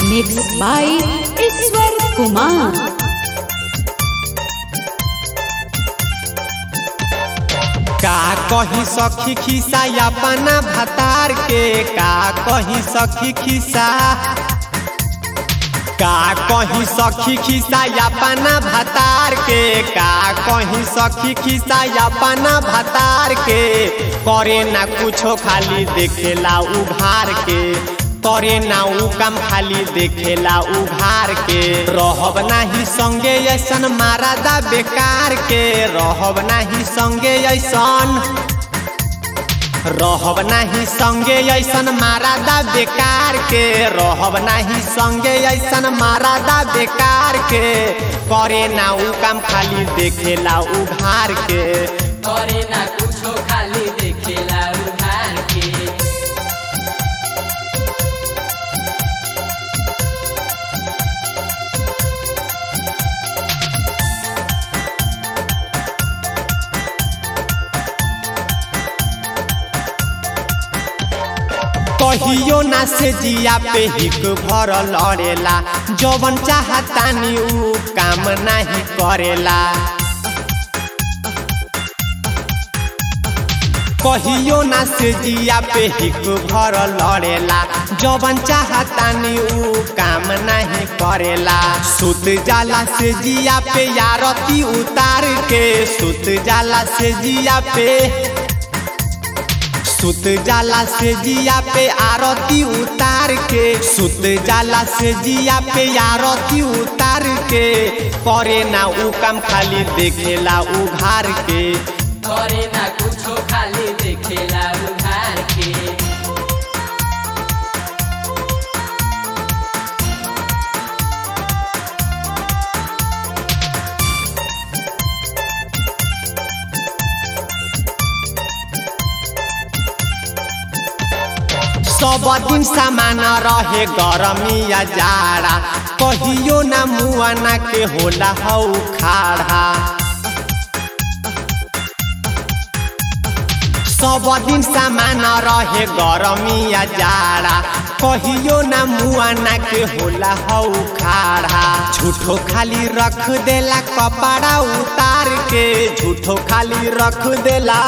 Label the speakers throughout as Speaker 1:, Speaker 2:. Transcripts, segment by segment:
Speaker 1: Mixed by Iswar Kumar.
Speaker 2: का कही सखी खिसा अपना भतार के का कही सखी खिसा का कही सखी खिसा अपना भतार के का कही सखी खिसा अपना भतार के करे ना कुछो खाली देखेला उघार के करे ना उ काम खाली देखेला उघार के रहब नाही संगे ऐसन मारादा बेकार के रहब नाही संगे ऐसन रहब नाही संगे ऐसन मारादा बेकार के रहब नाही संगे ऐसन मारादा बेकार के करे ना उ काम खाली देखेला उघार के
Speaker 3: करे ना कुछो खाली देखेला उधार के
Speaker 2: कहियो ना से जिया पे हिक भर लड़ेला जवन चाहतानी उ काम नाही करेला कहियो ना से जिया पे हिक भर लड़ेला जवन चाहतानी उ काम नहीं करेला सुत जाला से जिया पे यारती उतार के सुत जाला से जिया पे सुत जाला से जिया पे आरती उतार के सुत जाला से जिया पे आरती उतार के करे ना उ काम खाली देखेला उघार के
Speaker 3: करे ना कुछो खाली देखेला उधार के
Speaker 2: सब दिन सामान रहे गरमिया जाड़ा कहियो ना मुआना के होला हौ खाड़ा सब दिन सामान रहे गरमिया जाड़ा कहियो ना मुआना के होला हौ खाड़ा झूठो खाली रख देला कपड़ा उतार के झूठो खाली रख देला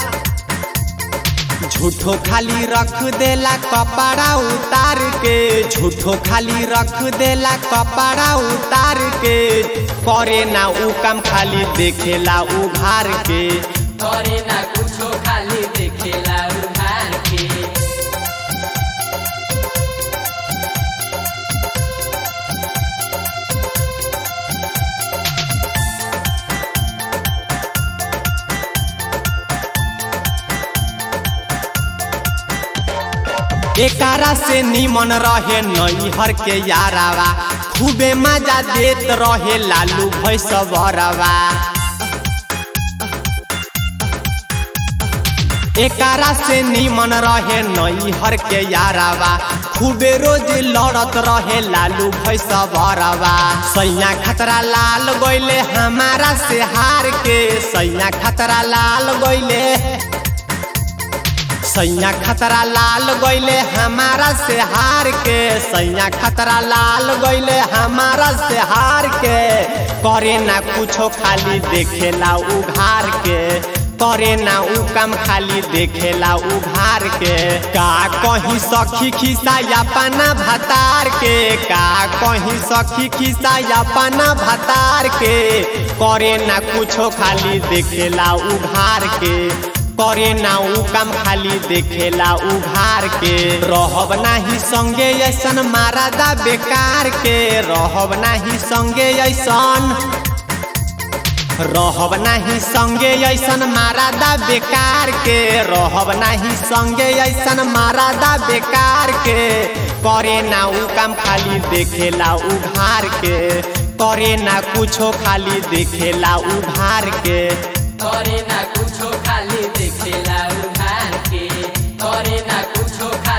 Speaker 2: झूठो खाली रख देला कपड़ा उतार के झूठो खाली रख देला कपड़ा उतार के करे ना उ काम खाली देखेला उघार के
Speaker 3: करे ना कुछो खाली देखेला उधार के
Speaker 2: एकारा से निमन रहे नैहर के यारावा खूबे मजा देत रहे लालू भैसवरवा एकारा से निमन रहे नैहर के यारावा खूबे रोज लड़त रहे लालू भैसवरवा सैया खतरा लाल गइले हमारा से हार के सैया खतरा लाल गइले सैया खतरा लाल गइले हमारा से हार के सैया खतरा लाल गइले हमारा से हार के करे ना कुछो खाली देखेला उघार के करे ना उ काम खाली देखेला उघार के का कहीं सखी खिसा अपना भतार के का कहीं सखी खिसा अपना भतार के करे ना कुछो खाली देखेला उघार के करे ना उ काम खाली देखेला उघार के रहब नाही संगे ऐसन मारादा बेकार के रहब नाही संगे ऐसन रहब नाही संगे ऐसन मारादा बेकार के रहब नाही संगे ऐसन मारादा बेकार के करे ना उ काम खाली देखेला उघार के करे ना कुछो खाली देखेला उघार के
Speaker 3: करे ना कुछो खाली देखेला उधार के करे ना कुछो खाली